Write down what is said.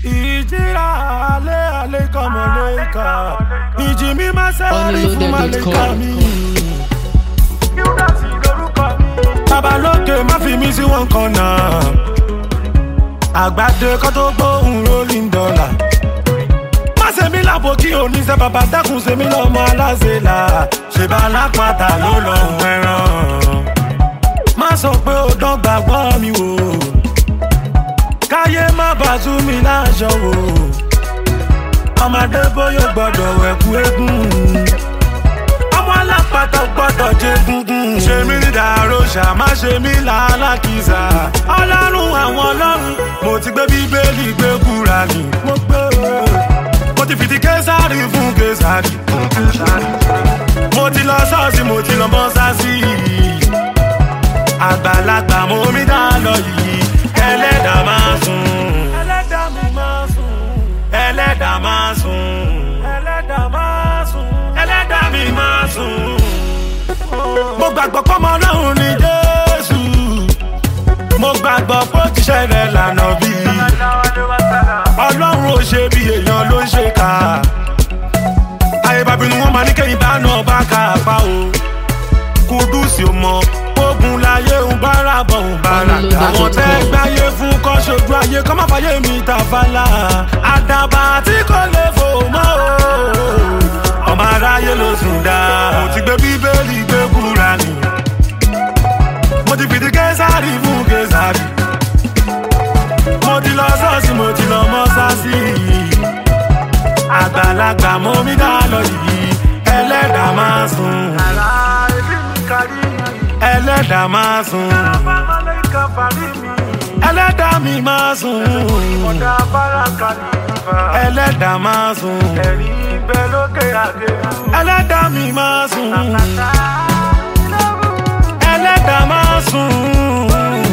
ìjìrà alẹ́ alẹ́ kọ́mọ lẹ́ka ìjì mi máa ṣẹ́wárí fún màlẹ́ka mi. babalókè má fi mí sí wọn kan náà àgbàdo kọ́ tó gbóhùn rolling dollar má ṣe mí lábo kí oníṣẹ́ bàbá dákun ṣe mí lọ́mọ aláṣẹ là ṣèbá alápàtà ló lọ́hùn ẹran má sọ pé ó dán gbàgbọ́ mi wò káyé má bà tú mi láṣọ wò ọmọdé bóyá gbọdọ̀ wẹ̀kú eégún ọmọ alápàtà gbọdọ̀ jẹ gungun ṣe mí ní dàróṣà má ṣe mí làálàkìsà ọlọ́run àwọn ọlọ́run mo ti gbé bíbélì gbé kúra ni mo gbé mo ti fìdí késàrì fún késàrì mo ti lọ ṣọ́ọ̀ṣì mo ti lọ mọ́ṣáṣí àgbàlagbà mo mi dá lọ yìí ẹlẹ́dàá máa sùn. ẹlẹ́dàá mi máa sùn. ẹlẹ́dàá máa sùn. ẹlẹ́dàá máa sùn. ẹlẹ́dàá mi máa sùn. mo gbàgbọ́ pọ́mọ ọlọ́run ní jésù. mo gbàgbọ́ pé ó ti ṣẹlẹ̀ lànà bí. ọlọ́run ò ṣe bí èèyàn ló ń ṣe ká. ayé bàbínú wọn máa ní kẹ́yìn bá náà bá kà á pa o. kúdùsì ò mọ ogun láyé ń bára bọ̀ ń bára àwọn tẹ́ gbáyé fún kọ́ ṣojú ayé kọ́ má fàyè mi ta fàlà àdàbà tí kò lè fò mọ́ o ọmọ aráyé ló sùn dá mo ti gbé bíbélì gbé kúra ni mo ti fìdí késàrì fún késàrì mo ti lọ sọ́ọ̀sì mo ti lọ mọ́sáàsì àgbàlagbà mo mi dá lọ yìí ẹlẹ́dàá máa sùn ẹlẹ́dàá máa sùn. ẹlẹ́dàá mi máa sùn. ẹlẹ́dàá máa sùn. ẹlẹ́dàá mi máa sùn. ẹlẹ́dàá máa sùn.